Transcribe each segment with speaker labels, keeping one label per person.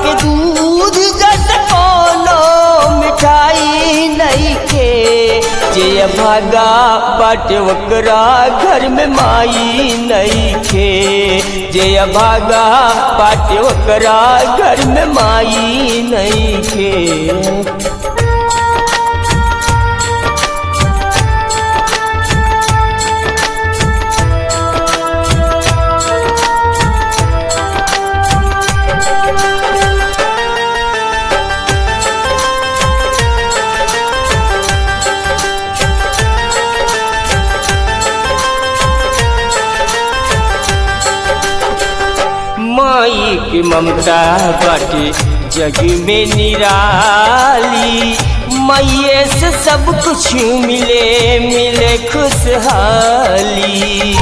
Speaker 1: के दूध जस कोनो मिठाई नहीं खे जे भागा बाटे ओकरा घर में माई नहीं खे जे भागा बाटे ओकरा घर में माई नहीं खे माई की ममता बाटे जग में निराली मैये से सब कुछ मिले मिले खुशहाली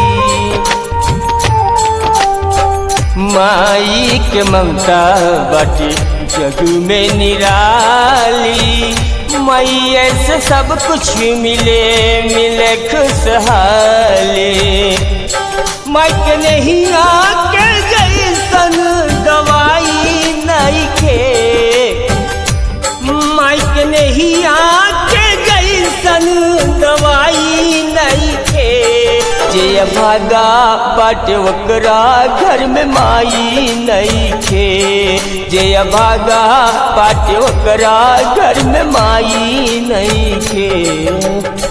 Speaker 1: माई के ममता बाटे जग में निराली मैये से सब कुछ मिले मिले खुशहाली माइक नहीं आके जैसन दवाई नहीं के माइक नहीं आके जैसन दवाई नहीं के जे भागा बाटे ओकरा घर में माई नहीं खे जे भागा बाटे ओकरा घर में माई नहीं खे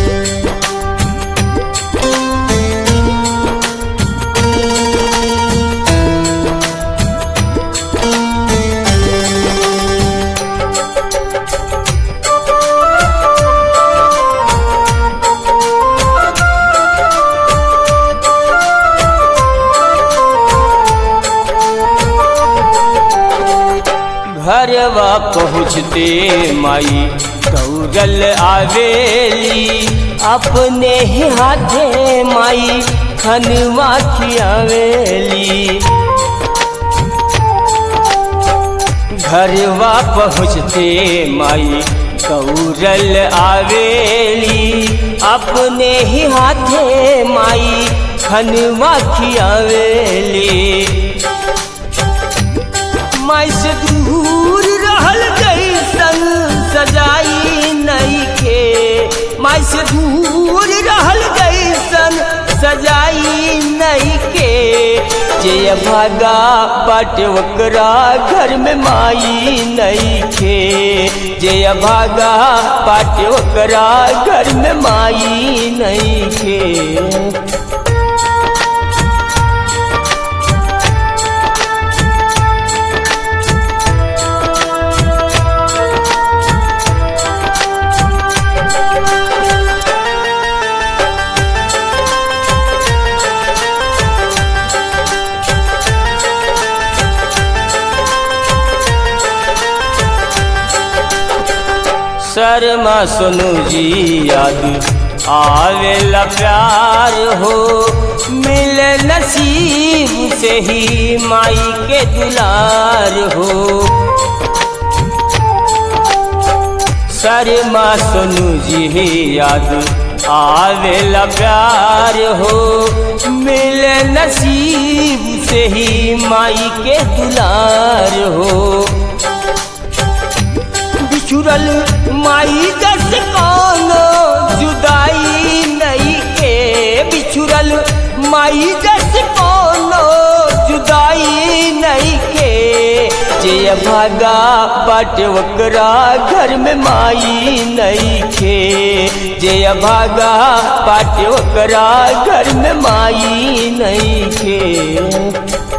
Speaker 1: घरवा पहुँचते माई दौड़ल आवेली अपने ही हाथे माई खनवा खियावेली घरवा पहुँचते माई दौड़ल आवेली अपने ही हाथे माई खनवा खियावेली माई से दूर रहल जैसन सजाई नहीं के माई से दूर रहल जैसन सजाई नहीं के जे भागा बाटे ओकरा घर में माई नहीं खे जे भागा बाटे ओकरा घर में माई नहीं खे शर्मा सोनू जी याद आवेला प्यार हो मिले नसीब से ही माई के दुलार हो शर्मा सोनू जी याद आवेला प्यार हो मिले नसीब से ही माई के दुलार हो बिछुरल माई जस कोनो जुदाई नहीं के बिछुरल माई जस कोनो जुदाई नहीं के जे भागा बाटे ओकरा घर में माई नहीं खे जे भागा बाटे ओकरा घर में माई नहीं खे